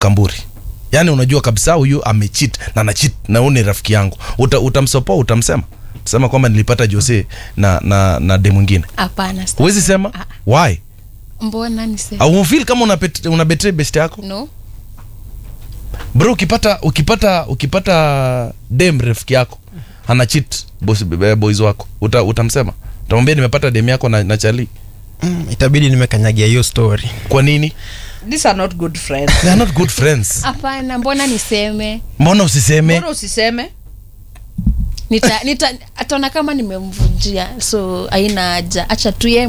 kamburi yaani unajua kabisa huyu amechit na anachit na huyu ni rafiki yangu Uta, utamsopoa utamsema sema kwamba nilipata jose na na na de mwingine hapana sita- huwezi sema Ah, why mbona niseme au feel kama una, bet, una betray best yako no bro ukipata ukipata ukipata dem rafiki yako ana cheat boys, eh, boys wako uta, utamsema utamwambia nimepata dem yako na, na chali mm, itabidi nimekanyagia hiyo story kwa nini these are not good friends they are not good friends hapana mbona niseme mbona usiseme mbona usiseme nita, nita ataona kama nimemvunjia so aina haja acha tu ye